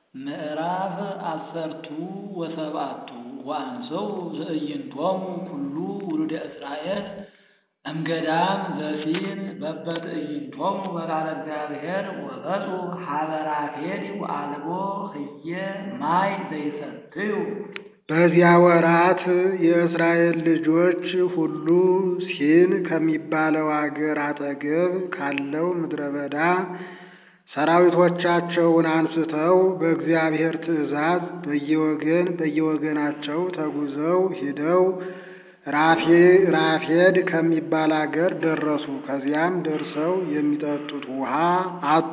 ምዕራፍ አሰርቱ ወሰብአቱ ወአንሰው ትዕይንቶሙ ኩሉ ውሉደ እስራኤል እምገዳም ዘሲን በበትዕይንቶሙ በቃለ እግዚአብሔር ወመፁ ሀበ ራፌድ ወአልቦ ህዬ ማይ ዘይሰትዩ። በዚያ ወራት የእስራኤል ልጆች ሁሉ ሲን ከሚባለው አገር አጠገብ ካለው ምድረ በዳ ሰራዊቶቻቸውን አንስተው በእግዚአብሔር ትእዛዝ በየወገን በየወገናቸው ተጉዘው ሂደው ራፌድ ከሚባል አገር ደረሱ። ከዚያም ደርሰው የሚጠጡት ውሃ አጡ።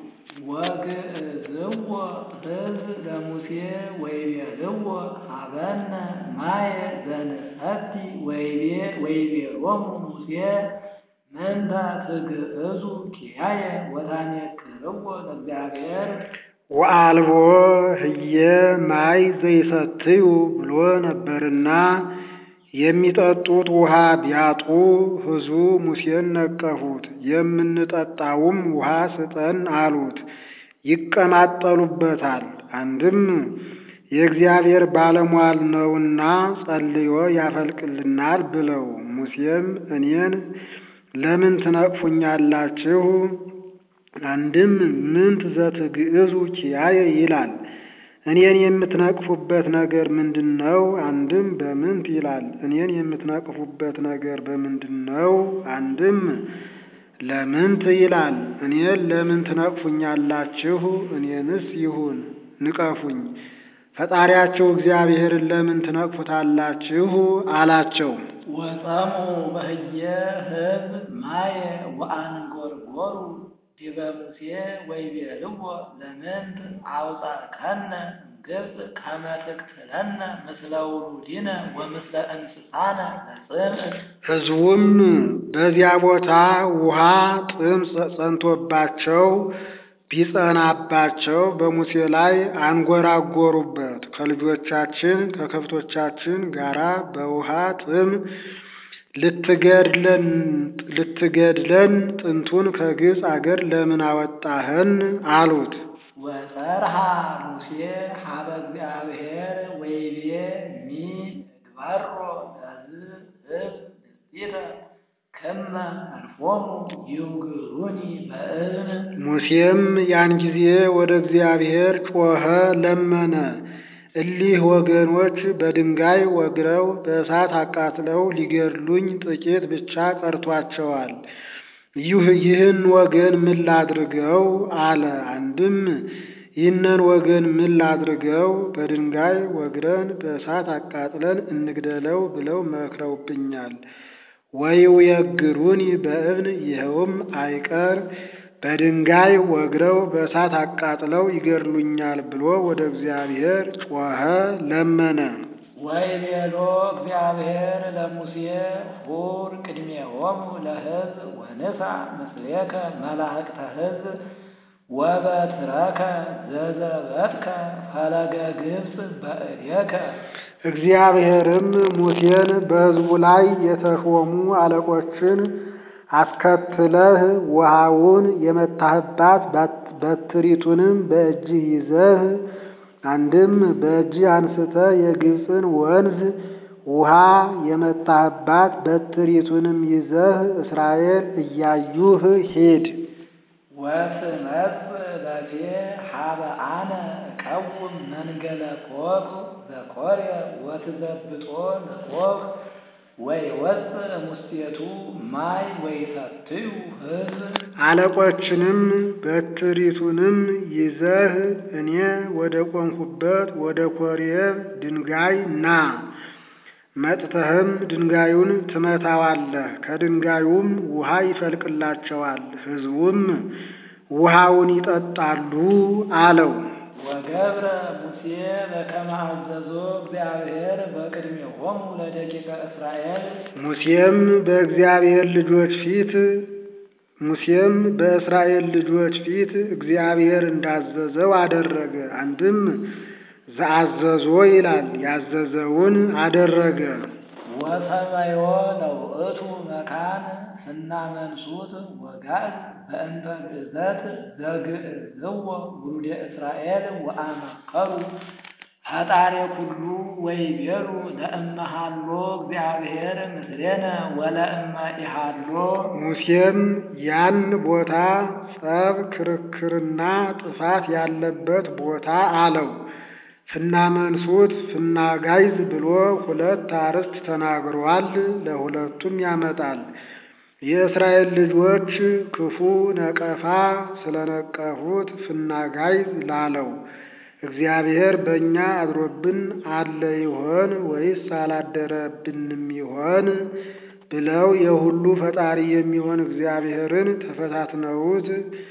ወግእዝዎ ሕዝብ ለሙሴ ወይቤልዎ ሀበነ ማየ ዘንሰቲ ወይቤሎሙ ሙሴ ምንተ ትግዕዙ ኪያየ ወታኔክርዎ ለእግዚአብሔር ወአልቦ ህየ ማይ ዘይሰትዩ ብሎ ነበርና የሚጠጡት ውሃ ቢያጡ ሕዝቡ ሙሴን ነቀፉት። የምንጠጣውም ውሃ ስጠን አሉት። ይቀማጠሉበታል። አንድም የእግዚአብሔር ባለሟል ነውና ጸልዮ ያፈልቅልናል ብለው ሙሴም እኔን ለምን ትነቅፉኛላችሁ? አንድም ምንት ዘትግዕዙ ኪያየ ይላል። እኔን የምትነቅፉበት ነገር ምንድን ነው? አንድም በምንት ይላል። እኔን የምትነቅፉበት ነገር በምንድን ነው? አንድም ለምንት ይላል። እኔን ለምን ትነቅፉኛላችሁ? እኔንስ ይሁን ንቀፉኝ። ፈጣሪያቸው እግዚአብሔርን ለምን ትነቅፉታላችሁ? አላቸው። ወጸሙ በህየ ሕዝብ ማየ ወአንጎርጎሩ ዲበ ሙሴ ወይቤልዎ ለምንት አውጻእከነ እምግብፅ ከመ ትቅትለነ ምስለ ውሉዲነ ወምስለ እንስሳነ ለጽምዕ። ሕዝቡም በዚያ ቦታ ውሃ ጥም ጸንቶባቸው ቢጸናባቸው በሙሴ ላይ አንጎራጎሩበት። ከልጆቻችን ከከብቶቻችን ጋራ በውሃ ጥም ልትገድለን ጥንቱን ከግብፅ አገር ለምን አወጣህን? አሉት። ወጸርሃ ሙሴ ሀበ እግዚአብሔር ወይቤ ሚ እግባሮ ለዝ ሕዝብ ንስቲተ ከመ አልፎሙ ይውግሩኒ በእብን። ሙሴም ያን ጊዜ ወደ እግዚአብሔር ጮኸ፣ ለመነ። እሊህ ወገኖች በድንጋይ ወግረው በእሳት አቃጥለው ሊገድሉኝ ጥቂት ብቻ ቀርቷቸዋል። ይህን ወገን ምን ላድርገው? አለ። አንድም ይህንን ወገን ምን ላድርገው? በድንጋይ ወግረን በእሳት አቃጥለን እንግደለው ብለው መክረውብኛል። ወይውየግሩኒ በእብን ይኸውም አይቀር በድንጋይ ወግረው በእሳት አቃጥለው ይገድሉኛል ብሎ ወደ እግዚአብሔር ጮኸ፣ ለመነ። ወይቤሎ እግዚአብሔር ለሙሴ ሁር ቅድሜሆሙ ለሕዝብ ወንሳ ምስሌከ መላእክተ ሕዝብ ወበትረከ ዘዘበትከ ፈለገ ግብፅ በእዴከ። እግዚአብሔርም ሙሴን በሕዝቡ ላይ የተሾሙ አለቆችን አስከትለህ ውሃውን የመታህባት በትሪቱንም በእጅህ ይዘህ አንድም በእጅህ አንስተህ የግብፅን ወንዝ ውሃ የመታህባት በትሪቱንም ይዘህ እስራኤል እያዩህ ሂድ። ወትመጽእ ለፌ ሀበ አነ እቀውም መንገለ ኮክ ዘኮርየ ወትዘብጦ ለኮክ ወይወፅእ ሙስቴቱ ማይ ወይሰትዩ ሕዝብ። አለቆችንም በትሪቱንም ይዘህ እኔ ወደ ቆምኩበት ወደ ኮሬብ ድንጋይ ና። መጥተህም ድንጋዩን ትመታዋለህ፣ ከድንጋዩም ውሃ ይፈልቅላቸዋል፣ ሕዝቡም ውሃውን ይጠጣሉ አለው። ወገብረ ሙሴ በከመ አዘዞ እግዚአብሔር በቅድሜሆሙ ለደቂቀ እስራኤል። ሙሴም በእግዚአብሔር ልጆች ፊት ሙሴም በእስራኤል ልጆች ፊት እግዚአብሔር እንዳዘዘው አደረገ። አንድም ዘአዘዞ ይላል፣ ያዘዘውን አደረገ። ወሰመዮ ለውእቱ መካን ስናመንሱት ወጋዝ በእንተ ግእዘት ዘግእዝዎ ውሉደ እስራኤል ወአመከሩ ፈጣሪ ኩሉ ወይቤሉ ለእመ ሀሎ እግዚአብሔር ምስሌነ ወለእመ ኢሃሎ ሙሴም ያን ቦታ ጸብ፣ ክርክርና ጥፋት ያለበት ቦታ አለው። ፍናመንሱት ፍናጋይዝ ብሎ ሁለት አርዕስት ተናግሯል። ለሁለቱም ያመጣል። የእስራኤል ልጆች ክፉ ነቀፋ ስለነቀፉት ፍናጋይዝ ላለው እግዚአብሔር በእኛ አድሮብን አለ ይሆን ወይስ አላደረብንም ይሆን ብለው የሁሉ ፈጣሪ የሚሆን እግዚአብሔርን ተፈታትነውት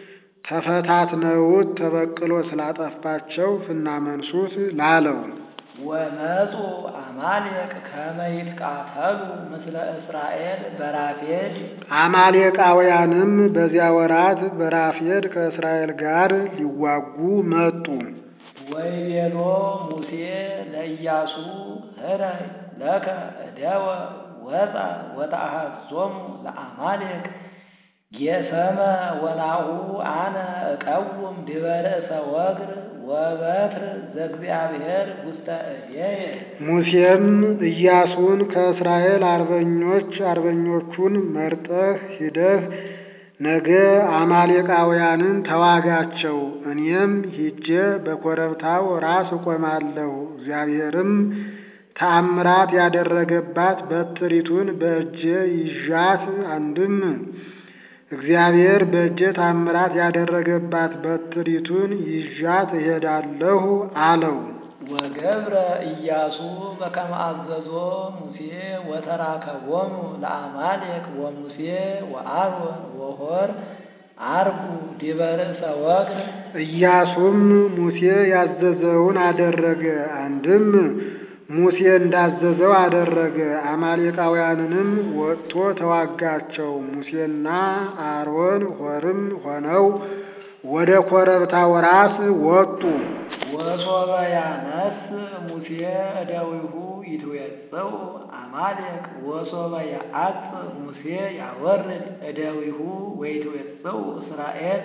ተፈታትነውት ተበቅሎ ስላጠፋቸው ፍናመንሱት ላለው ወመፁ አማሌቅ ከመ ይትቃተሉ ምስለ እስራኤል በራፌድ አማሌቃውያንም በዚያ ወራት በራፌድ ከእስራኤል ጋር ሊዋጉ መጡ። ወይቤሎ ሙሴ ለኢያሱ ህረይ ለከ እደወ ወፃ ወተአሐዞሙ ለአማሌቅ ጌሰመ ወናሁ አነ እቀውም ዲበ ርእሰ ወግር ወበትር ዘእግዚአብሔር ውስተ እዴየ ሙሴም ኢያሱን ከእስራኤል አርበኞች አርበኞቹን መርጠህ ሂደህ ነገ አማሌቃውያንን ተዋጋቸው፣ እኔም ሂጄ በኮረብታው ራስ እቆማለሁ። እግዚአብሔርም ተአምራት ያደረገባት በትሪቱን በእጄ ይዣት አንድም እግዚአብሔር በእጄ ታምራት ያደረገባት በትሪቱን ይዣት እሄዳለሁ አለው። ወገብረ ኢያሱ በከመ አዘዞ ሙሴ ወተራከቦሙ ለአማሌቅ ወሙሴ ወአሮን ወሖር አርጉ ዲበ ርእሰ ወግር ኢያሱም ሙሴ ያዘዘውን አደረገ። አንድም ሙሴ እንዳዘዘው አደረገ። አማሌቃውያንንም ወጥቶ ተዋጋቸው። ሙሴና አሮን ሖርም ሆነው ወደ ኮረብታው ራስ ወጡ። ወሶበ ያነስ ሙሴ እደዊሁ ይትዌጽኡ አማሌቅ ወሶበ ያአጽ ሙሴ ያወርድ እደዊሁ ወይትዌጽኡ እስራኤል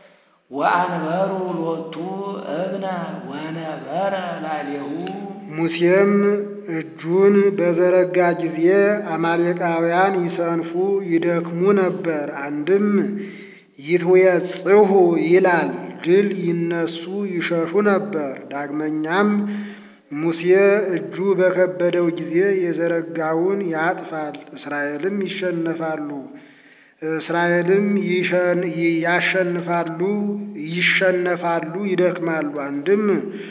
ወአንበሩ ሎቱ እብነ ወነበረ ላዕሌሁ ሙሴም እጁን በዘረጋ ጊዜ አማሌቃውያን ይሰንፉ ይደክሙ ነበር። አንድም ይትዌጽሑ ይላል፣ ድል ይነሱ ይሸሹ ነበር። ዳግመኛም ሙሴ እጁ በከበደው ጊዜ የዘረጋውን ያጥፋል፣ እስራኤልም ይሸነፋሉ እስራኤልም ያሸንፋሉ ይሸነፋሉ ይደክማሉ። አንድም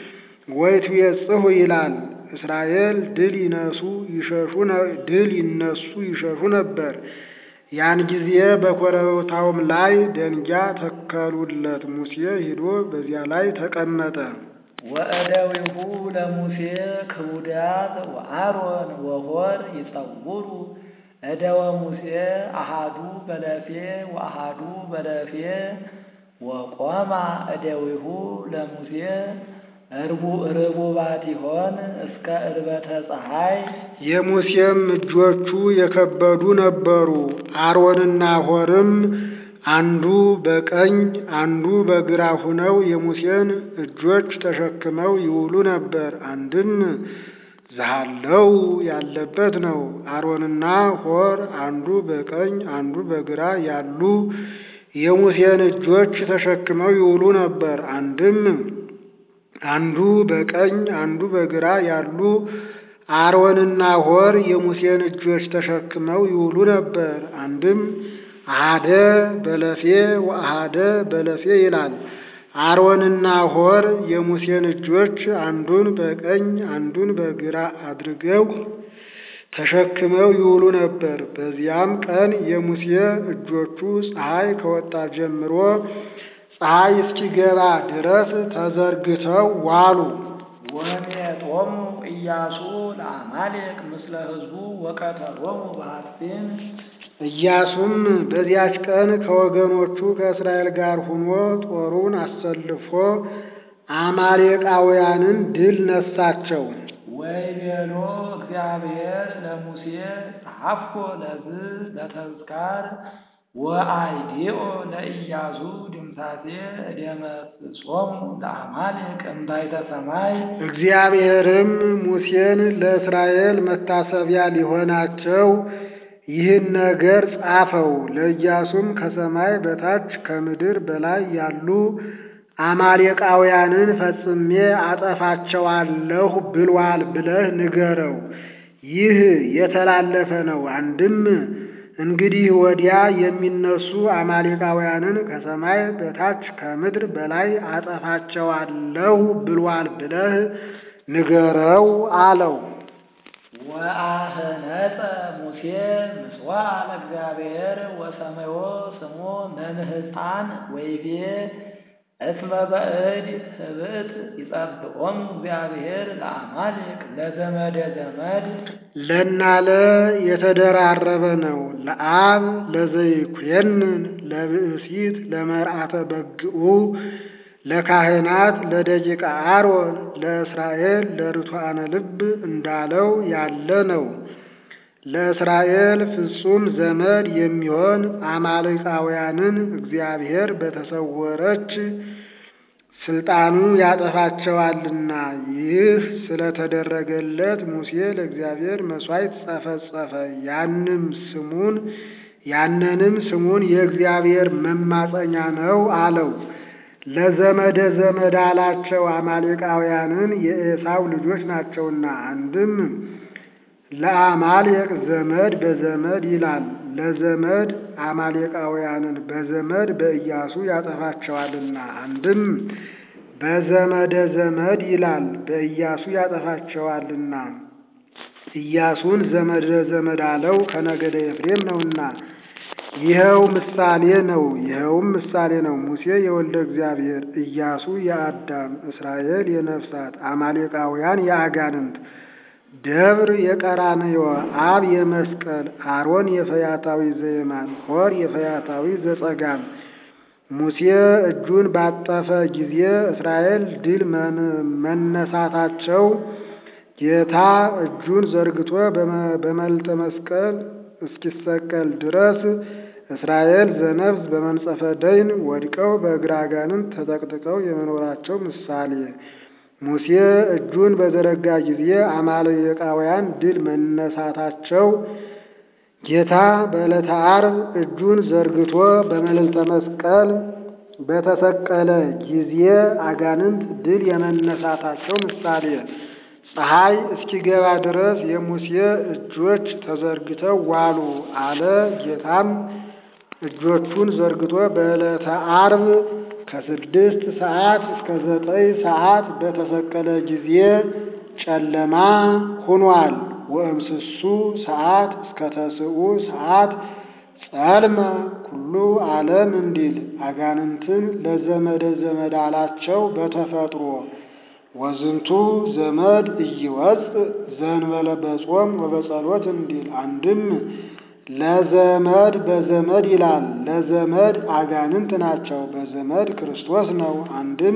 ወይትዌጽሑ ይላል እስራኤል ድል ይነሱ ይሸሹ ድል ይነሱ ይሸሹ ነበር። ያን ጊዜ በኮረብታውም ላይ ደንጊያ ተከሉለት። ሙሴ ሂዶ በዚያ ላይ ተቀመጠ። ወእደዊሁ ለሙሴ ክቡዳት ወአሮን ወሖር ይጸውሩ እደወ ሙሴ አሃዱ በለፌ ወአሃዱ በለፌ ወቆማ እደዊሁ ለሙሴ እርቡ ርቡባት ይሆን እስከ እርበተ ፀሐይ የሙሴም እጆቹ የከበዱ ነበሩ። አሮንና ሖርም አንዱ በቀኝ አንዱ በግራ ሁነው የሙሴን እጆች ተሸክመው ይውሉ ነበር። አንድም ዛሃለው ያለበት ነው። አሮንና ሖር አንዱ በቀኝ አንዱ በግራ ያሉ የሙሴን እጆች ተሸክመው ይውሉ ነበር። አንድም አንዱ በቀኝ አንዱ በግራ ያሉ አሮንና ሖር የሙሴን እጆች ተሸክመው ይውሉ ነበር። አንድም አሃደ በለፌ ወአሃደ በለፌ ይላል። አሮንና ሖር የሙሴን እጆች አንዱን በቀኝ አንዱን በግራ አድርገው ተሸክመው ይውሉ ነበር። በዚያም ቀን የሙሴ እጆቹ ፀሐይ ከወጣ ጀምሮ ፀሐይ እስኪገባ ድረስ ተዘርግተው ዋሉ። ወሜጦሙ ኢያሱ ለአማሌቅ ምስለ ሕዝቡ ወቀተሎሙ በሐጺን ኢያሱም በዚያች ቀን ከወገኖቹ ከእስራኤል ጋር ሆኖ ጦሩን አሰልፎ አማሌቃውያንን ድል ነሳቸው። ወይቤሎ እግዚአብሔር ለሙሴ ጸሐፍኮ ለዝ ለተዝካር ወአይዲኦ ለኢያሱ ድምሳቴ እደመስሶሙ ለአማሌቅ እምታይተ ሰማይ እግዚአብሔርም ሙሴን ለእስራኤል መታሰቢያ ሊሆናቸው ይህን ነገር ጻፈው። ለኢያሱም ከሰማይ በታች ከምድር በላይ ያሉ አማሌቃውያንን ፈጽሜ አጠፋቸዋለሁ ብሏል ብለህ ንገረው። ይህ የተላለፈ ነው። አንድም እንግዲህ ወዲያ የሚነሱ አማሌቃውያንን ከሰማይ በታች ከምድር በላይ አጠፋቸዋለሁ ብሏል ብለህ ንገረው አለው። ወአህነጸ ሙሴ ምስዋዕ ለእግዚአብሔር ወሰመዮ ስሞ መምህፃን ወይቤ እስመ በእድ ህብእት ይጸብዖሙ እግዚአብሔር ለአማሌቅ ለዘመደ ዘመድ ለናለ የተደራረበ ነው። ለአብ ለዘይኩየንን ለብእሲት ለመርአተ በግኡ ለካህናት ለደቂቀ አሮን ለእስራኤል ለርቱዓነ ልብ እንዳለው ያለ ነው። ለእስራኤል ፍጹም ዘመድ የሚሆን አማሌቃውያንን እግዚአብሔር በተሰወረች ስልጣኑ ያጠፋቸዋልና። ይህ ስለተደረገለት ሙሴ ለእግዚአብሔር መሥዋዕት ጸፈጸፈ። ያንም ስሙን ያንንም ስሙን የእግዚአብሔር መማፀኛ ነው አለው። ለዘመደ ዘመድ አላቸው አማሌቃውያንን የኤሳው ልጆች ናቸውና። አንድም ለአማሌቅ ዘመድ በዘመድ ይላል። ለዘመድ አማሌቃውያንን በዘመድ በኢያሱ ያጠፋቸዋልና። አንድም በዘመደ ዘመድ ይላል። በኢያሱ ያጠፋቸዋልና። ኢያሱን ዘመደ ዘመድ አለው ከነገደ ኤፍሬም ነውና። ይኸው ምሳሌ ነው። ይኸውም ምሳሌ ነው። ሙሴ የወልደ እግዚአብሔር፣ ኢያሱ የአዳም፣ እስራኤል የነፍሳት፣ አማሌቃውያን የአጋንንት ደብር የቀራንዮ አብ የመስቀል አሮን የፈያታዊ ዘየማን ሆር የፈያታዊ ዘጸጋም ሙሴ እጁን ባጠፈ ጊዜ እስራኤል ድል መነሳታቸው ጌታ እጁን ዘርግቶ በመልተ መስቀል እስኪሰቀል ድረስ እስራኤል ዘነፍስ በመንጸፈ ደይን ወድቀው በእግረ አጋንንት ተጠቅጥቀው የመኖራቸው ምሳሌ ሙሴ እጁን በዘረጋ ጊዜ አማሌቃውያን ድል መነሳታቸው ጌታ በዕለተ ዓርብ እጁን ዘርግቶ በመልዕልተ መስቀል በተሰቀለ ጊዜ አጋንንት ድል የመነሳታቸው ምሳሌ ፀሐይ እስኪገባ ድረስ የሙሴ እጆች ተዘርግተው ዋሉ አለ። ጌታም እጆቹን ዘርግቶ በዕለተ ዓርብ ከስድስት ሰዓት እስከ ዘጠኝ ሰዓት በተሰቀለ ጊዜ ጨለማ ሆኗል። ወእምስሱ ሰዓት እስከ ተስዑ ሰዓት ጸልመ ኩሉ ዓለም እንዲል አጋንንትን ለዘመደ ዘመድ አላቸው በተፈጥሮ ወዝንቱ ዘመድ ኢይወፅእ ዘእንበለ በጾም ወበጸሎት እንዲል አንድም ለዘመድ በዘመድ ይላል። ለዘመድ አጋንንት ናቸው፣ በዘመድ ክርስቶስ ነው። አንድም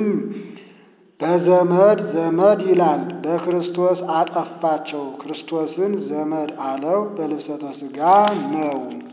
በዘመድ ዘመድ ይላል። በክርስቶስ አጠፋቸው፣ ክርስቶስን ዘመድ አለው። በልብሰተ ሥጋ ነው።